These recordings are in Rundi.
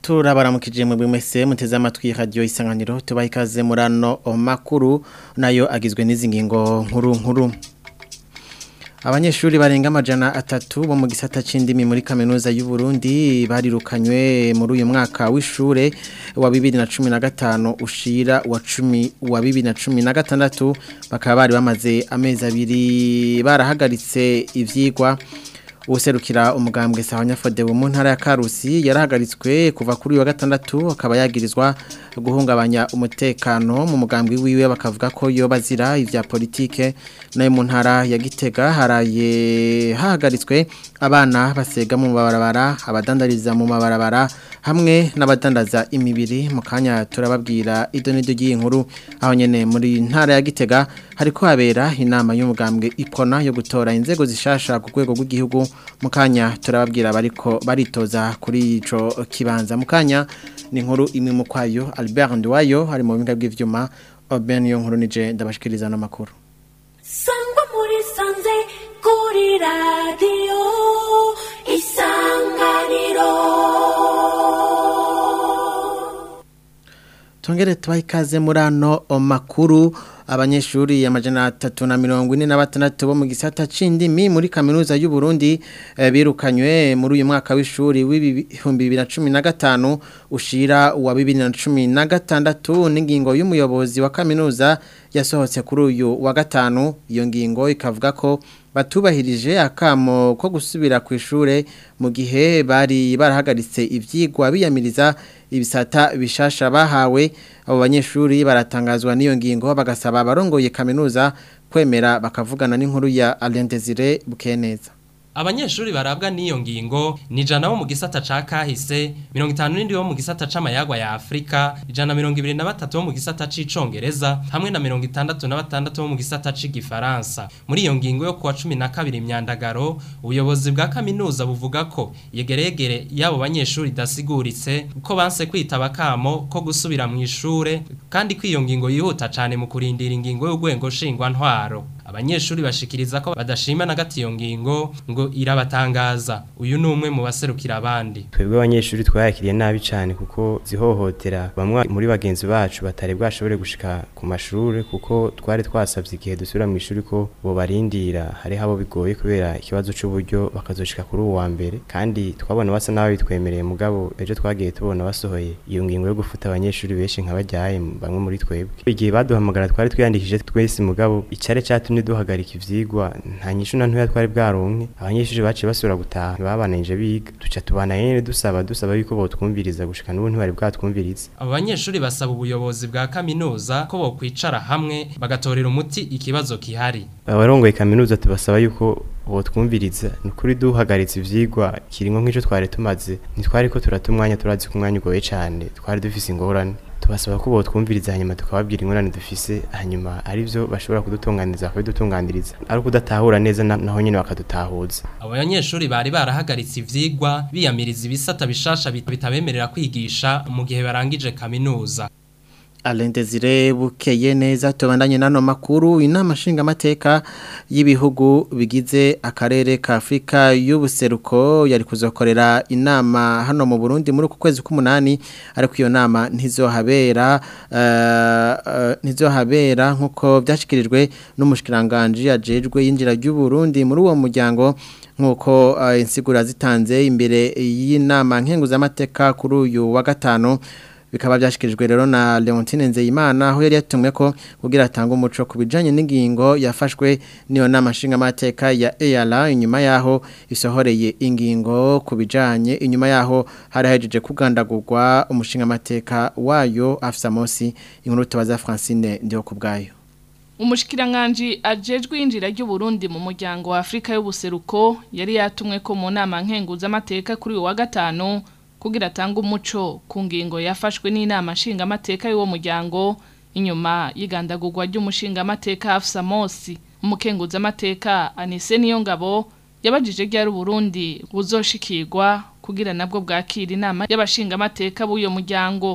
turabaramukije mu bimese muteze amatwi radio isanganiro tubaha ikaze murano makuru nayo agizwe n'izi ngingo nkuru nkuru Abanyeshuri barenga amajana atatu bo mu gisata c'indimi muri kaminuza y'u Burundi barirukanywe muri uyu mwaka w'ishure wa 2015 ushira wa 10 wa 2016 bakaba bari bamaze amezi abiri barahagaritse ivyigwa userukira umugambwe sahanya fode mu ntara ya Karusi yarahagaritswe kuva kuri wa gatandatu akaba yagirizwa guhungabanya umutekano mu mugambwe wiwe bakavuga ko yo bazira ivya politike nayo mu ntara ya Gitega haraye hahagaritswe abana basega mu mabarabara abadandariza mu mabarabara hamwe n'abadandaza imibiri mu kanya turababwira idonido ry'inkuru aho nyene muri ntara ya Gitega hariko habera inama y'umugambwe ipona yo gutora inzego zishasha ku rwego rw'igihugu mukanya turababwira bariko baritoza kuri ico kibanza mukanya ni inkuru imwe mu kwayo Albert Ndwayo hari mu binga bw'ivyuma Oben yo nkuru nije ndabashikiriza no makuru Sangwa muri sanze kuri radio isanganiro Tongere tubahe ikaze muri ano makuru abanyeshuri amajana atatu na mirongo ine na batandatu bo mu gisata c'indimi muri kaminuza y'u Burundi eh, birukanywe muri uyu mwaka w'ishuri w'ibihumbi bibiri na cumi na gatanu ushira wa bibiri na cumi na gatandatu n'ingingo y'umuyobozi wa kaminuza yasohotse kuri uyu wa gatanu iyo ngingo ikavuga ko batubahirije akamo ko gusubira ku ishure mu gihe bari barahagaritse ivyigwa biyamiriza ibisata bishasha bahawe abo banyeshuri baratangazwa n'iyo ngingo bagasaba abarongoye kaminuza kwemera bakavugana n'inkuru ya Alain Desire Bukeneza Abanyeshuri barabwa n'iyo ngingo ni jana bo mu gisata ca kahise 57 bo mu gisata c'amayagwa ya Afrika ijana 23 bo mu gisata c'icongereza hamwe na 66 bo mu gisata c'igifaransa muri iyo ngingo yo kuwa 12 imyandagaro ubuyobozi bwa kaminuza buvuga ko yegeregere yabo banyeshuri dasiguritse ko banse kwitaba kamo ko gusubira mu ishure kandi ko iyo ngingo yihuta cane mu kurindira ingingo y'ugwengo shingwa ntwaro abanyeshuri bashikiriza ko badashima na gati iyo ngingo ngo irabatangaza uyu ni umwe mu baserukira abandi twebwe abanyeshuri twayakiriye nabi cyane kuko zihohotera bamwe muri bagenzi bacu batari bwashobore gushika ku mashuri kuko twari twasabye igihe dusubira mu ishuri ko bo barindira hariho abo bigoye kubera ikibazo cy'uburyo bakazoshika kuri uwa mbere kandi twabona basa n'abo bitwemereye mugabo ejo twagiye tubona basohoye iyo ngingo yo gufuta abanyeshuri benshi nk'abajyaye bamwe muri twebwe igihe baduhamagara twari twiyandikishije twese mugabo icyare cyatumye duhagarika ivyigwa nta nyishu na ntoya twari bwaronke abanyeshuri baciye basubira gutaha babananje biga duca tubana nyene dusaba dusaba yuko botwumviriza gushika n'ubu ntibari bwatwumviriza abo banyeshuri basaba ubuyobozi bwa kaminuza ko bokwicara hamwe bagatorera umuti ikibazo kihari abarongoye kaminuza tubasaba yuko botwumviriza ni ukuri duhagaritse ivyigwa kiringo nk'ico twari tumaze ntitwari ko turata umwanya turazi ko umwanya ugoye cane twari dufise ingorane tubasaba ko botwumviriza hanyuma tukababwira ingorane dufise hanyuma ari byo bashobora kudutunganiriza bakabidutunganiriza ari ukudatahura neza naho nyine bakadutahuza abo banyeshuri bari barahagaritse ivyigwa biyamiriza ibisata bishasha bitabemerera kwigisha mu gihe barangije kaminuza Alain Desire bukeye neza tubandanye nano makuru inama nshinga mateka y'ibihugu bigize akarere ka Afrika y'ubuseruko yari kuzokorera inama hano mu Burundi muri kwezi k'umunani ariko iyo nama ntizohabera uh, uh, ntizohabera nkuko byashikirijwe n'umushikiranganje yajejwe yinjira y'u Burundi muri uwo muryango nkuko uh, insigura zitanze imbere y'inama nkenguzamateka kuri uyu wa gatano bikaba byashikirijwe rero na Leontine Nzeyimana aho yari yatumwe ko kugira atanga umuco kubijanye n'ingingo yafashwe niyo nama nshinga mateka ya EALA inyuma yaho isohoreye ingingo kubijanye inyuma yaho hari hajeje kugandagurwa umushinga mateka wayo afisa Mosi inkuru tubaza Francine ndio kubgayo Umushikiranganji ajejwe injira ry'u Burundi mu muryango wa Afrika y'ubuseruko yari yatumwe ko mu nama nkenguza amateka kuri uwa gatano kugira atanga umuco ku ngingo yafashwe n'inama nshingamateka y'uwo muryango inyuma y'igandagurwa ry'umushingamateka Afsa Mosi umukenguzamateka Anise niyo ngabo yabajije ryari Burundi buzoshikirwa kugira nabwo bwakira inama y'abashingamateka b'uyo muryango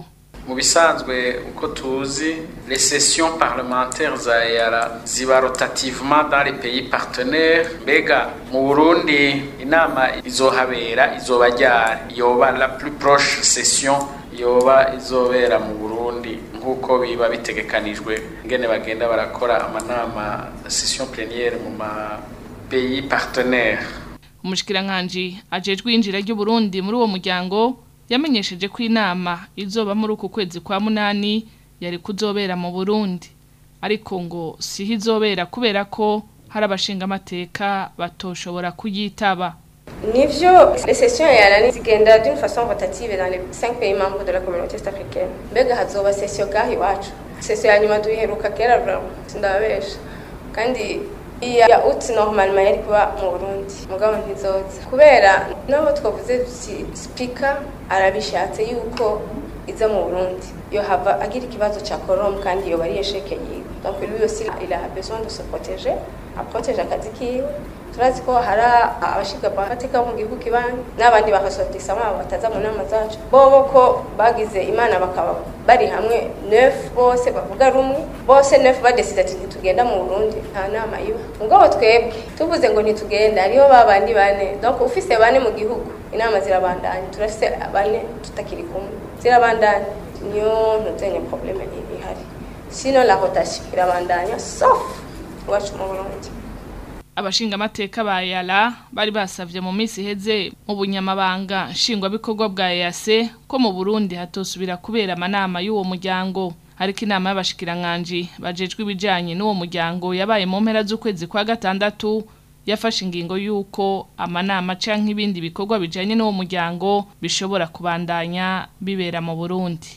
mu bisanzwe uko tuzi les sessions parlementaires za EAR ziba rotativement dans les pays partenaires mbega mu Burundi inama izohabera izoba ryari yoba la plus proche session yoba izobera mu Burundi nk'uko biba bitegekanijwe ngene bagenda barakora amanama session plénière mu ma pays partenaires umushikiranganji ajejwe injira ry'u Burundi muri uwo muryango yamenyesheje ko inama izoba muri uku kwezi kwa munani yari kuzobera mu Burundi ariko ngo siho izobera kubera ko hari abashinga amateka batoshobora kuyitaba Nivyo, les sessions yarani zigenda d'une façon rotative dans les 5 pays membres de la communauté est africaine. Mbega hazoba session gahi iwacu. Session ya nyuma duheruka kera vraiment. Sindabesha. Kandi iya ya ut normalement yari kuba mu Burundi. Mugabo ntizoza. Kubera nabo twavuze duti speaker arabishatse yuko iza mu Burundi. Yo hava agira ikibazo cha korom kandi yo bari yesheke yiwe. Donc lui aussi il a besoin de se protéger, à protéger akazi kiwe. turazi ko hari abashinzwe amateka bo mu gihugu kibanyi n'abandi bakasotisamo abo bataza mu nama zacu bobo ko bagize imana bakaba bari hamwe neuf bose bavuga rumwe bose neuf badeside ati ntitugenda mu burundi nta nama iba mugabo twebwe tuvuze ngo ntitugenda hariho babandi bane donc ufise bane mu gihugu inama zirabandanya turafise bane tutakiri kumwe zirabandanya niyo ntuzenye probleme ihari sino la rotation irabandanya sauf iwacu mu burundi abashinga amateka ba yara bari basavye mu minsi iheze mu bunyamabanga nshingwabikorwa bwa EAC ko mu Burundi hatosubira kubera amanama y'uwo muryango ariko inama y'abashikiranganji bajejwe ibijanye n'uwo muryango yabaye mu mpera z'ukwezi kwa gatandatu yafashe ingingo y'uko amanama canke ibindi bikorwa bijanye n'uwo muryango bishobora kubandanya bibera mu Burundi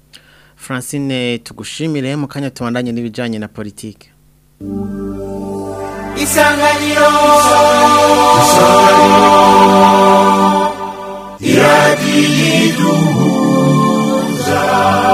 Francine tugushimire mu kanya tubandanye n'ibijanye na politike isanganiro iradiyiduhuza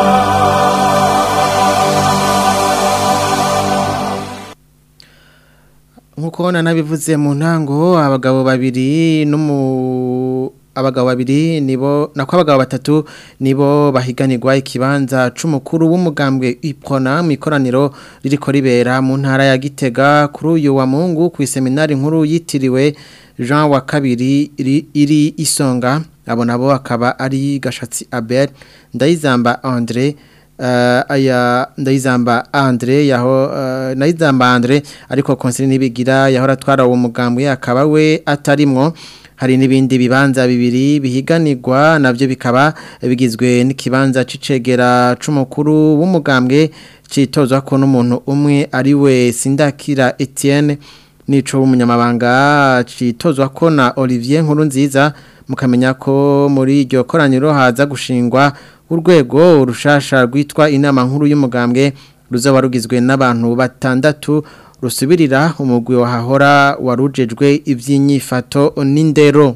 nkuko nanabivuze mu ntango abagabo babiri n'umu abagabo babiri nibo nako abagabo batatu nibo bahiganirwa ikibanza c'umukuru w'umugambwe Iprona mu ikoraniro ririko ribera mu ntara ya Gitega kuri uyu wa Mungu ku seminari nkuru yitiriwe Jean wa kabiri iri, iri isonga abo nabo akaba ari Gashatsi Abel Ndayizamba André uh, aya ndayizamba Andre yaho uh, ndayizamba Andre ariko konsili nibigira yahora twara uwo mugambwe akaba we atarimwo hari n'ibindi bibanza bibiri bihiganirwa navyo bikaba bigizwe n'ikibanza c'icegera c'umukuru w'umugambwe citozwa ko n'umuntu umwe ari we Sindakira Etienne nico w'umunyamabanga citozwa ko na Olivier Nkuru nziza mukamenya ko muri iryo koraniro haza gushingwa urwego urushasha rwitwa inama nkuru y'umugambwe ruzaba rugizwe n'abantu batandatu rusubirira umugwi wahahora warujejwe iby'inyifato n'indero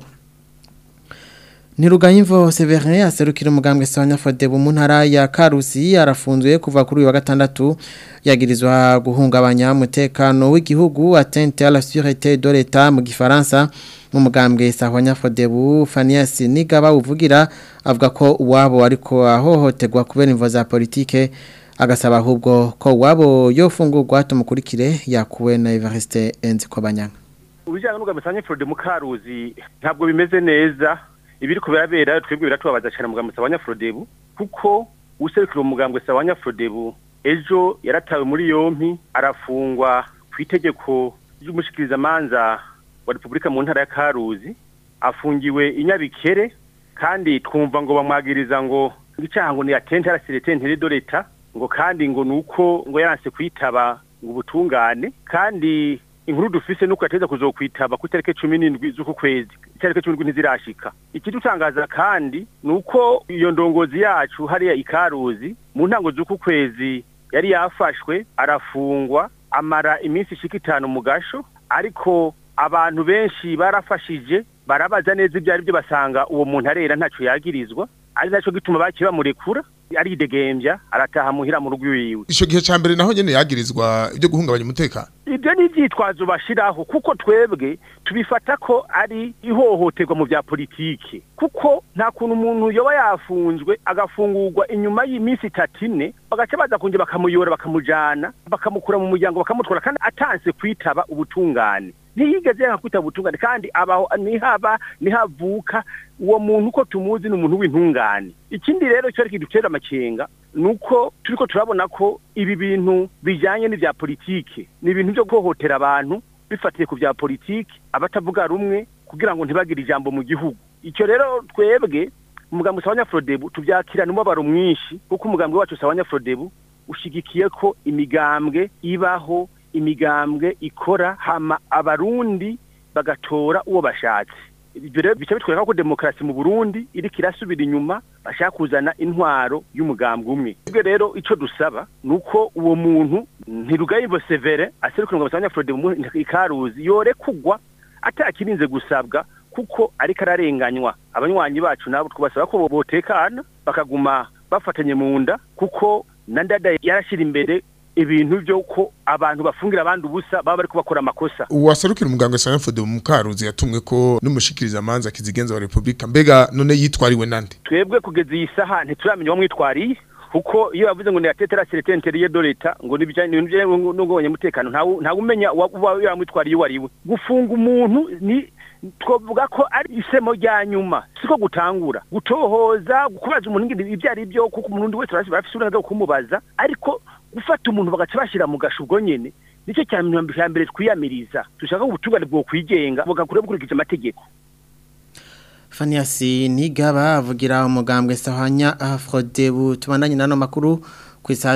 Ntirugayimvo Severin aserukira umugambwe Sanya Fodebo mu ntara ya Karusi arafunzwe kuva kuri uyu wa gatandatu yagirizwa guhungabanya umutekano w'igihugu atteinte à la sûreté de l'État mu gifaransa mu mugambwe Sahwanya Fodebo Fanias Nigaba uvugira avuga ko uwabo ariko ahohoterwa kubera imvo za politike agasaba ahubwo ko wabo yofungurwa tumukurikire yakuwe na Evariste Enzikobanyanga ubijyanye n'umugambi Sanya Fodebo mu Karusi ntabwo bimeze neza ibiri kubera twebwe biratubabaza cyane mugambwe Sawanya Frodebu kuko userukira umugambwe Sawanya Frodebu ejo yaratawe muri yompi arafungwa ku itegeko ry'umushikiriza manza wa Republika mu ntara ya Karuzi afungiwe inyabikere kandi twumva ngo bamwagiriza ngo icyaha ngo ni atente arasirete ntere do leta ngo kandi ngo nuko ngo yaranse kwitaba ngo ubutungane kandi inkuru dufise nuko yateza kuzokwitaba ku itariki cumi n'indwi z'uku kwezi itariki cumi n'indwi ntizirashika ikidutangaza kandi nuko iyo ndongozi yacu hariya ikaruzi mu ntango z'uku kwezi yari yafashwe arafungwa amara iminsi ishika itanu mu gasho ariko abantu benshi barafashije barabaza neza ibyo ari byo basanga uwo muntu arera ntaco yagirizwa ari naco gituma bakiye bamurekura aridegembya arataha muhira mu rugo iwiwe ico gihe ca mbere naho nyene yagirizwa ibyo guhungabanya umutekano ibyo ni ibyitwazo bashiraho kuko twebwe tubifata ko ari ihohoterwa mu bya politiki kuko nta kuntu umuntu yoba yafunzwe agafungurwa inyuma y'iminsi itatu ine bagaca baza kongera bakamuyora bakamujana bakamukura mu muryango bakamutwara kandi atanse kwitaba ubutungane ntiyigeze yanga kwitaba ubutungane kandi abaho nihaba nihavuka uwo muntu uko tumuzi ni umuntu w'intungane ikindi rero cyo ariko dutera amakenga nuko turiko turabona ko ibi bintu bijanye n'ivya politike ni ibintu byo guhohotera abantu bifatiye ku vya politike abatavuga rumwe kugira ngo ntibagire ijambo mu gihugu icyo rero twebwe umugambi usabanya Frodebu tuvyakirana umubabaro mwinshi kuko umugambi wacu usabanya Frodebu ushigikiye ko imigambwe ibaho imigambwe ikora hama abarundi bagatora uwo bashatse ibyo rero bica bitwereka ko demokarasi mu Burundi iriko irasubira inyuma bashaka kuzana intwaro y'umugambwe umwe ibyo rero ico dusaba nuko uwo muntu ntirugayimbo severe aserukira ngo basabanya Frode mu ikaruzi yore kugwa atakirinze gusabwa kuko ariko ararenganywa abanywanyi bacu nabo twabasaba ko botekana bakaguma bafatanye mu nda kuko na ndada yarashira imbere ibintu byo ko abantu bafungira abandi ubusa baba bari kubakora amakosa uwaserukira umuganga Sanford mu Karuzi yatumwe ko n'umushikiriza amanza kizigenza wa Republika mbega none yitwariwe nande twebwe kugeza iyi saha ntituramenya uwo mwitwariye kuko iyo bavuze ngo ni atetera seretenteriye do leta ngo nibijanye n'ibijanye n'ubwonye mutekano nta umenya uba yamwitwariye uwo ari we gufunga umuntu ni twavuga ko ari isemo rya nyuma siko gutangura gutohoza kubaza umuntu ibyo ari byo kuko umuntu wese barafite uburenganzira bwo kumubaza ariko gufata umuntu bagaca bashyira mu gasho ubwo nyine nicyo cya mbere twiyamiriza dushaka ubutungane bwo kwigenga bugakura bukurikije amategeko Faniasi Nigaba avugira umugambwe Sahanya Afrodebu tubandanye nano makuru ku isaha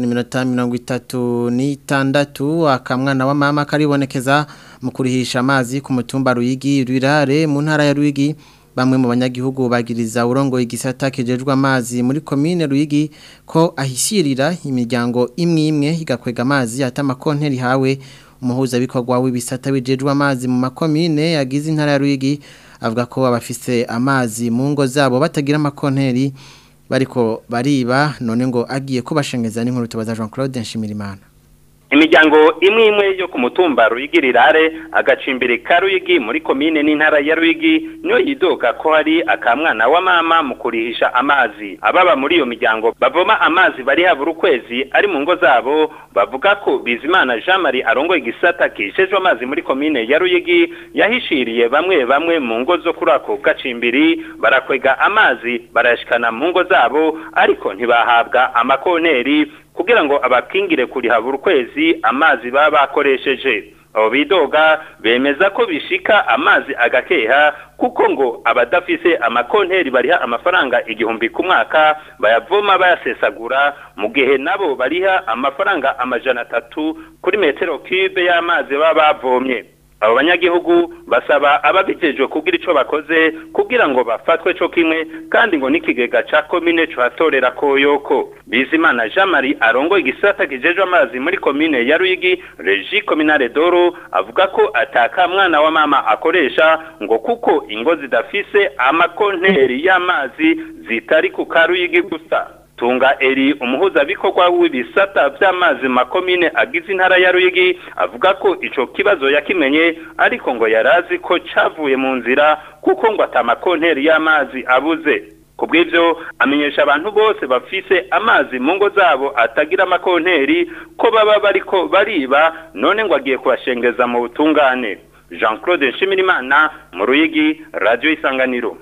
6:36 akamwana wa mama karibonekeza mu kurihisha amazi ku mutumba Ruyigi Rwirare mu ntara ya Ruyigi bamwe mu banyagihugu bagiriza urongo igisata kijejwe amazi muri commune Ruyigi ko ahishirira imiryango imwe imwe igakwega amazi atama konteri hawe umuhuza bikorwa w'ibisata bijejwe amazi mu makomine yagize intara ya Ruyigi avuga ko abafise amazi mu ngo zabo batagira amakonteri bariko bariba none ngo agiye kubashengeza n'inkuru tubaza Jean Claude Nshimirimana imiryango imwe imwe yo ku mutumba ruyigirirare agacimbiri ka ruyigi muri komine n'intara ya ruyigi niyo yidoga ko hari akamwana wa mama mu kurihisha amazi ababa muri iyo miryango bavoma amazi bari habura ukwezi ari mu ngo zabo bavuga ko bizimana jean marie arongoye igisata kishejwe amazi muri komine ya ruyigi yahishiriye bamwe bamwe mu ngo zo kuri ako gacimbiri barakwega amazi barayashikana mu ngo zabo ariko ntibahabwa amakonteri kugira ngo abakingire kurihabura ukwezi amazi baba bakoresheje abo bidoga bemeza ko bishika amazi agakeha kuko ngo abadafise amakonteri bariha amafaranga igihumbi ku mwaka bayavoma bayasesagura mu gihe nabo bariha amafaranga amajana atatu kuri metero cube y'amazi baba bavomye abo banyagihugu basaba ababijejwe kugira ico bakoze kugira ngo bafatwe co kimwe kandi ngo n'ikigega ca komine cohatorera koyoko bizimana jean marie arongoye igisata kijejwe amazi muri komine ya ruyigi regi kominare doro avuga ko ataka mwana wa mama akoresha ngo kuko ingo zidafise amakonteri y'amazi zitari ku karuyigi gusa tunga eri umuhuzabikorwa w'ibisata by'amazi makomine agize intara ya ruyigi avuga ko ico kibazo yakimenye ariko ngo yarazi ko cavuye mu nzira kuko ngo atamakonteri y'amazi abuze kubw'ivyo amenyesha abantu bose bafise amazi mu ngo zabo atagira amakonteri ko baba bariko bariba none ngo agiye kubashengeza mu butungane jean claude nshimirimana mu ruyigi radio isanganiro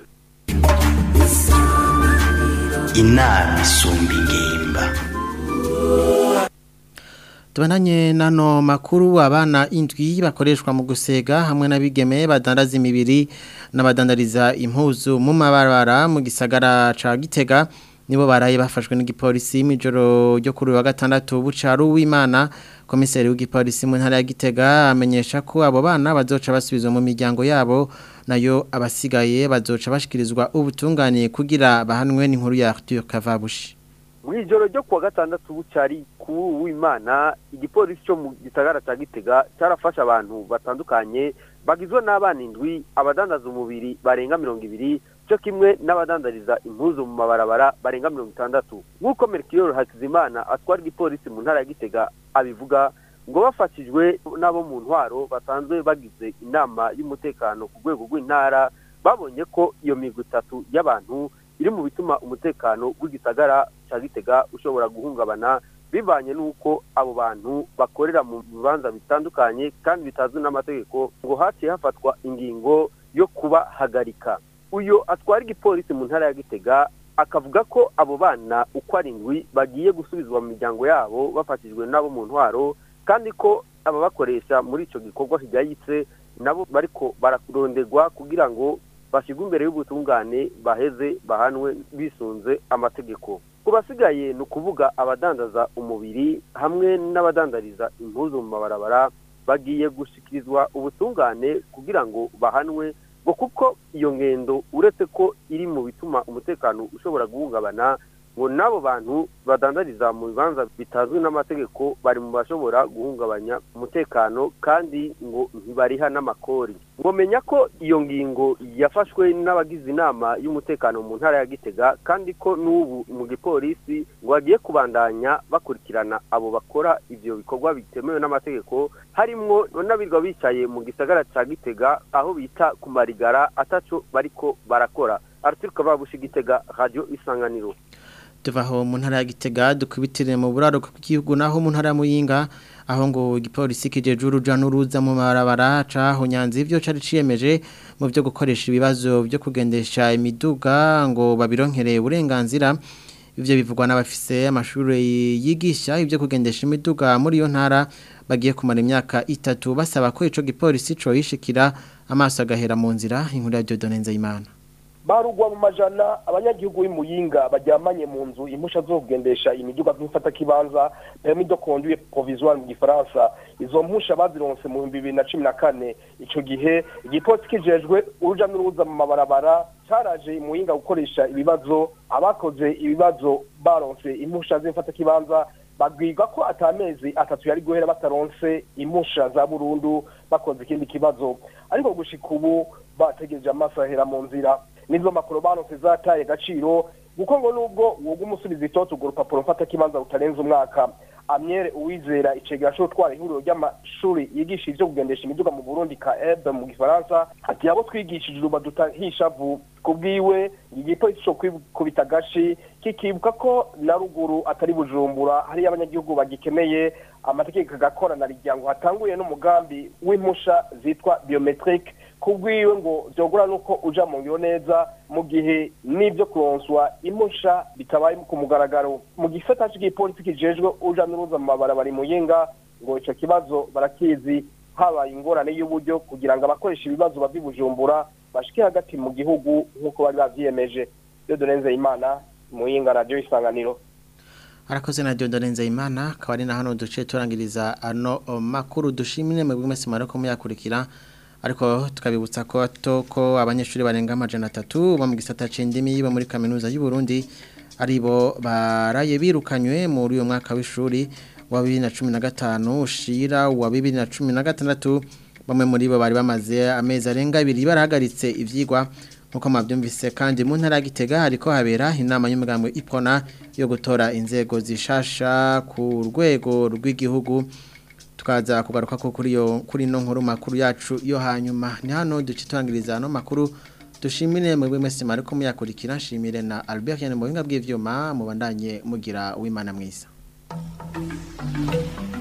inama isumba ingimba Tubananye nano makuru abana indwi bakoreshwa mu gusega hamwe n'abigeme badandaza imibiri n'abadandariza impuzu mu mabarabara mu gisagara ca Gitega nibo baraye bafashwe n'igipolisi mijoro ryo kuri wa gatandatu bucaru w'Imana komiseri w'igipolisi mu ntara ya Gitega amenyesha ko abo bana bazoca basubizwa mu miryango yabo nayo abasigaye bazoca bashikirizwa ubutungane kugira bahanwe n'inkuru ya Arthur Kavabushi mu ijoro ryo kuwa gatandatu bucari ku w'Imana igipolisi cyo mu gisagara ca Gitega carafasha abantu batandukanye bagizwe n'abana indwi abadandaza umubiri barenga mirongo ibiri cyo kimwe n'abadandariza impuzu mu mabarabara barenga mirongo itandatu nk'uko merikiyoro hakizimana atwara igipolisi mu ntara ya gitega abivuga ngo bafashijwe n'abo mu ntwaro basanzwe bagize inama y'umutekano ku rwego rw'intara babonye ko iyo migwi itatu y'abantu iri mu bituma umutekano w'igisagara cya gitega ushobora guhungabana bivanye n'uko abo bantu bakorera mu bibanza bitandukanye kandi bitazwi n'amategeko ngo haciye hafatwa ingingo yo kubahagarika uyu atwara igipolisi mu ntara ya gitega akavuga ko abo bana uko ari indwi bagiye gusubizwa mu miryango yabo bafashijwe n'abo mu ntwaro kandi ko ababakoresha muri icyo gikorwa kijyayitse nabo bariko bararonderwa kugira ngo bashyirwe imbere y'ubutungane baheze bahanwe bisunze amategeko ku basigaye ni ukuvuga abadandaza umubiri hamwe n'abadandariza impuzu mu mabarabara bagiye gushyikirizwa ubutungane kugira ngo bahanwe ngo kuko iyo ngendo uretse ko iri mu bituma umutekano ushobora guhungabana ngo n'abo bantu badandariza mu bibanza bitazwi n'amategeko bari mu bashobora guhungabanya umutekano kandi ngo ntibariha n'amakori ngo menya ko iyo ngingo yafashwe n'abagize inama y'umutekano mu ntara ya gitega kandi ko n'ubu mu gipolisi ngo bagiye kubandanya bakurikirana abo bakora ibyo bikorwa bitemewe n'amategeko harimwo n'abirwa bicaye mu gisagara cya gitega aho bita ku marigara ataco bariko barakora araturuka babusha igitega radio isanganiro tuvaho mu ntara ya gitega dukubitire mu buraro bw'igihugu naho mu ntara ya muyinga aho ngo igipolisi kijeje uruja n'uruza mu marabara caho nyanzi ivyo cari ciyemeje mu byo gukoresha ibibazo byo kugendesha imiduga ngo babironkereye uburenganzira ivyo bivugwa n'abafise amashuri yigisha ibyo kugendesha imiduga muri iyo ntara bagiye kumara imyaka itatu basaba ko ico gipolisi co yishikira amaso agahera mu nzira inkuru ya Dieudonne Nzeyimana barugwa mu majana abanyagihugu b'imuyinga bajyamanye mu nzu impusha zo kugendesha imiduga nk'ifata kibanza permis de conduire provisoire mu gifaransa izo mpusha bazironse mu bihumbi bibiri na cumi na kane ico gihe igipolisi kijejwe uruja n'uruza mu mabarabara caraje imuyinga gukoresha ibibazo abakoze ibibazo baronse impusha z'imfata kibanza babwirwa ko atamezi atatu yari guhera bataronse impusha za burundu bakoze ikindi kibazo ariko gushika ubu bategereje amaso ahera mu nzira nizo makuru baronse zataye agaciro kuko ngo nubwo woga umusubiza itoto urwo rupapuro mfata kibanza rutarenze umwaka amyere uwizera icegera cyo gutwara ihuriro ry'amashuri yigisha ivyo kugendesha imiduga mu burundi ka ebe mu gifaransa ati abo twigishije ubu badutahisha vu kubwiwe igipolisi co kwikubita agashi kikibuka ko na ruguru atari bujumbura hariyo abanyagihugu bagikeneye amategeko agakorana rigira ngo hatanguye n'umugambi w'impusha zitwa biometrique kubwiwe ngo vyogura nuko uja mu ngiro neza mu gihe n'ivyo kuronswa impusha bitabaye ku mugaragaro mu gisata c'igipolisi kijejwe uja n'uruza mu mabarabara muyinga ngo ico kibazo barakizi habaye ingorane y'uburyo kugira ngo abakoresha ibibazo bava bujumbura bashike hagati mu gihugu nk'uko bari bavyiyemeje iyo durenze imana muyinga radio isanganiro arakoze na Dieudonne Nzeyimana akaba ari na hano duce turangiriza ano makuru dushimire mu bw'imesi marako muyakurikira ariko tukabibutsa ko toko abanyeshuri barenga amajana atatu bo mu gisata c'indimi bo muri kaminuza y'u Burundi aribo baraye birukanywe muri uyu mwaka w'ishuri wa 2015 ushira wa 2016 bamwe muri bo bari bamaze amezi arenga abiri barahagaritse ivyigwa nkuko mwabyumvise kandi mu ntara gitega hariko habera inama y'umugambi ipona yo gutora inzego zishasha ku rwego rw'igihugu tukaza kugaruka ko kuri yo kuri no nkuru makuru yacu yo hanyuma ni hano duce turangiriza no makuru dushimire mu bw'imesi mariko muyakurikira nshimire na Albert Yanne mu buhinga bw'ivyuma mubandanye mugira w'Imana mwiza